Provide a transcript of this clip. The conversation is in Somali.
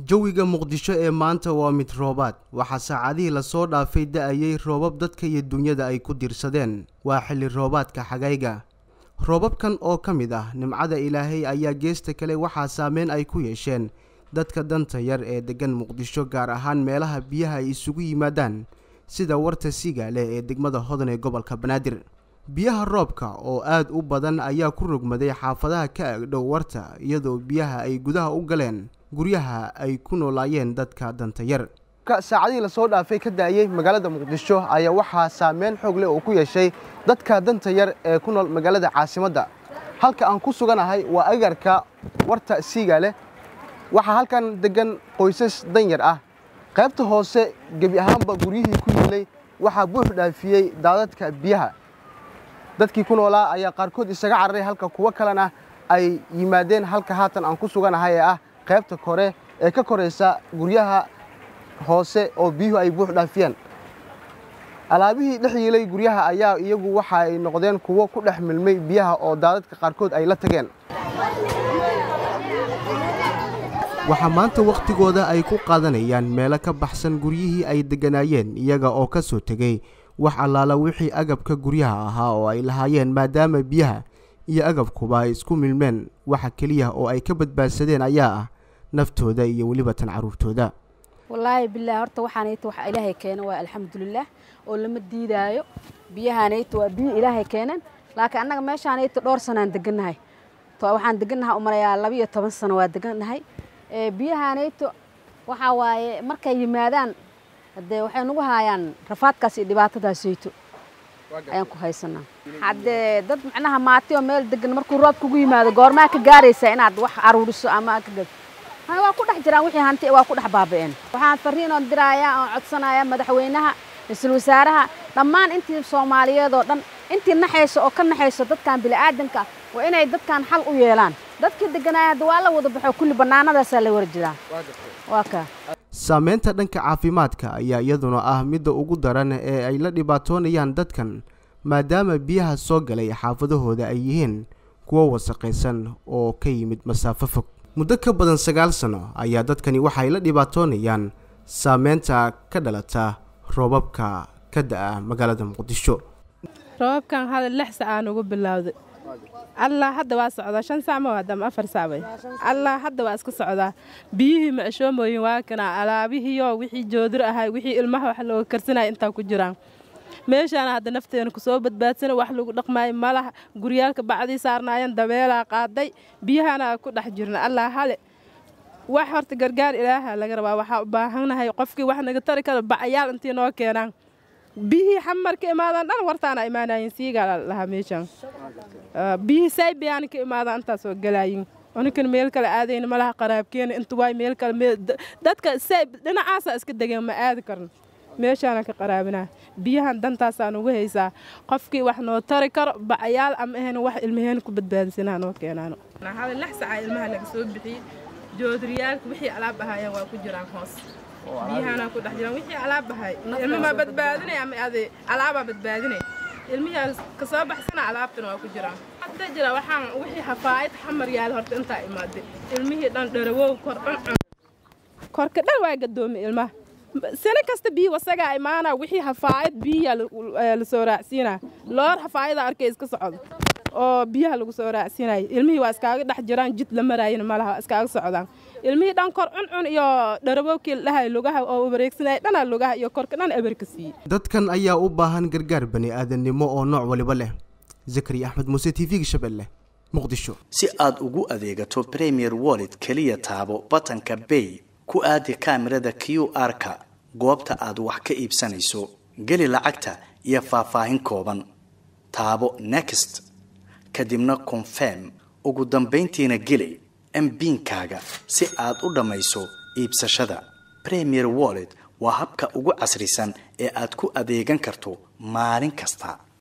jawiga muqdisho ee maanta waa mid roobaad waxaa saacadihii lasoo dhaafay da-ayay roobab dadka iyo dunyada ay ku diirsadeen waa xilli roobaadka xagayga roobabkan oo ka mid ah nimcada ilaahay ayaa geesta kale waxaa saameyn ay ku yeesheen dadka danta yar ee deggan muqdisho gaar ahaan meelaha biyaha ay isugu yimaadaan sida warta sigaale ee degmada hodan ee gobolka banaadir biyaha roobka oo aad u badan ayaa ku rogmaday xaafadaha ka agdhow warta iyadoo biyaha ay gudaha u galeen guryaha ay ku noolaayeen dadka danta yar saacadihii lasoo dhaafay ka da-ayey magaalada muqdisho ayaa waxaa saameyn xoog leh oo ku yeeshay dadka danta yar ee ku nool magaalada caasimadda halka aan ku suganahay waa agarka warta siigaale waxaa halkan degan qoysas danyar ah qaybta hoose gebi ahaanba guryihii ku yiilay waxaa buux dhaafiyey daadadka biyaha dadkii ku noolaa ayaa qaarkood isaga cararay halka kuwo kalena ay yimaadeen halka haatan aan ku suganahay ee ah qaybta kore ee ka koraysa guryaha hoose oo biyuhu ay buux dhaafiyeen alaabihii dhex yiilay guryaha ayaa iyagu waxa ay noqdeen kuwo ku dhex milmay biyaha oo daadadka qaarkood ay la tageen waxaa maanta wakhtigooda ay ku qaadanayaan meelo ka baxsan guryihii ay degganaayeen iyaga oo ka soo tegey wax allaala wixii agabka guryaha ahaa oo ay lahaayeen maadaama biyaha iyo agabkuba ay isku milmeen waxa keliya oo ay ka badbaadsadeen ayaa ah naftooda iyo weliba tan carruurtooda wallaahi bilahi horta waxaanayta wax ilaahay keena waa alxamdulilaah oo lama diidaayo biyahaanayta waa biyo ilaahay keeneen laakiin annaga meeshaanayta dhowr sanaan degannahay waxaan degannahay umalayaa labiiyo toban sano waa degannahay biyahaanayto waxaa waaye markay yimaadaan haddee waxay nagu haayaan rafaadkaas iyo dhibaatadaasayto ayaan ku haysanaa haddee dad macnaha maati oo meel degan markuu roob kugu yimaado goormaa ka gaaraysaa inaad wax aruuriso ama ka gad waa ku dhex jiraan wixii hanti waa ku dhex baaba'een waxaan fariin oon dirayaa oon codsanayaa madaxweynaha ra-iisul wasaaraha dhammaan intii soomaaliyeed oo dhan intii naxayso oo ka naxayso dadkan bini'aadanka waa inay dadkan xal u yeelaan dadkii degganaaya hadda waa la wada baxo kulli bannaanadaasaa la wara jiraa waa kaa saameynta dhanka caafimaadka ayaa iyaduna ah midda ugu daran ee ay la dhibaatoonayaan dadkan maadaama biyaha soo galay xaafadahooda ay yihiin kuwo wasaqaysan oo ka yimid masaafo fog muddo ka badan sagaal sano ayaa dadkani waxay la dhibaatoonayaan saameynta ka dhalata roobabka ka da'a magaalada muqdisho roobabkan hada lix sac aan ugu bilowday allah hadda waa socdaa shan sac ma waadama afar sac bay allah hadda waa iska socdaa biyihii macshoomoyin waa kanaa alaabihiiyo wixii joodir ahay wixii ilmaha wax looga karsanaya intaa ku jiraan meeshaana hadda nafteena kusoo badbaadsana wax lagu dhaqmaayo malaha guryaalka bacdii saarnaayeen dabeelaa qaaday biyahana ku dhex jirna allah hale wax horta gargaar ilaaha laga rabaa waxaa u baahannahay qofkii wax naga tari karo bacayaal intii noo keenaan biyihii xamar ka imaadaan dhan wartaana imaanayin siigaa lahaa meeshaan biyihii saybiyaana ka imaadaan intaasoo galaayin anikan meel kale aadayna malaha qaraabkeena inta waay meel kale dadka sayb dhinacaasa iska degeen ma aadi karno meeshaana ka qaraabinaa biyahan dantaasaan ugu haysaa qofkii wax noo tari karo bacayaal ama ahayn wax ilmaheena ku badbaadisanaa noo keenaano hada lix sacaa ilmaha laga soo bixiyey joodariyaalka wixii alaab ahaayeen waa ku jiraan hoos biyahaana ku dhex jiraan wixii alaab ahay ilmamaa badbaadinay ama ade alaabaa badbaadinay ilmihii ka soo baxsana alaabtana waa ku jiraan hadda jira waxaan wixii hafaa'id xamar yaal horta intaa imaaday ilmihii dhan dharawow kor dhan korka dhan waa gadoomay ilmaha sano kasta biyi wasagaa imaana wixii hafaa'id biyiyaa lasoo raacsiinaa loor hafaa'ida arkay iska socdo oo biyaha lagu soo raacsiinayo ilmihii waa iskaaga dhex jiraan jid la maraayana malaha iskaaga socdaan ilmihii dhan kor cuncun iyo dharabowkii la dhahay lugaha oo wareegsanaya dhanaa lugaha iyo korka dhan eberka siiyey dadkan ayaa u baahan gargaar bani aadannimo oo nooc waliba leh zakari axmed muuse t v-ga shabeelle muqdisho si aad ugu adeegato premier wallet keliya taabo batanka bay ku aadi kaamirada q r-ka goobta aad wax ka iibsanayso geli lacagta iyo faahfaahin kooban taabo next kadibna confirm ugu dambayntiina geli mbiinkaaga si aad u dhammayso iibsashada premier wallet waa habka ugu casrisan ee aad ku adeegan karto maalin kasta